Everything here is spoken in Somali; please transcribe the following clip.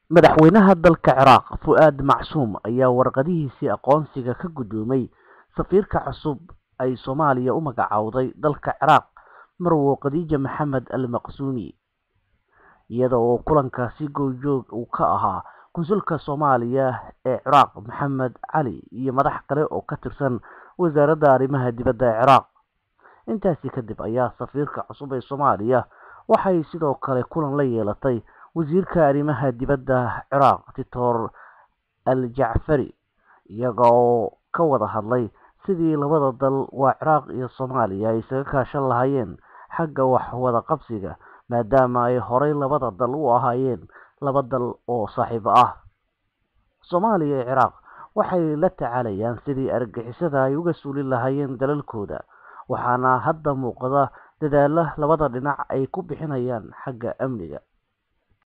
madaxweynaha dalka ciraaq fu-aad macsuum ayaa warqadihiisii aqoonsiga ka guddoomay safiirka cusub ay soomaaliya u magacowday dalka ciraaq marwo khadiija maxamed al maqsuumi iyada oo kulankaasi goobjoog uu ka ahaa konsulka soomaaliya ee ciraaq maxamed cali iyo madax kale oo ka tirsan wasaaradda arrimaha dibadda ee ciraaq intaasi kadib ayaa safiirka cusub ee soomaaliya waxay sidoo kale kulan la yeelatay wasiirka arrimaha dibadda ciraaq titor al jacfari iyaga oo ka wada hadlay sidii labada dal waa ciraaq iyo soomaaliya ay isaga kaashan lahaayeen xagga wax wada qabsiga maadaama ay horey labada dal u ahaayeen laba dal oo saaxiibo ah soomaaliya iyo ciraaq waxay la tacaalayaan sidii argixisada ay uga suulin lahaayeen dalalkooda waxaana hadda muuqda dadaala labada dhinac ay ku bixinayaan xagga amniga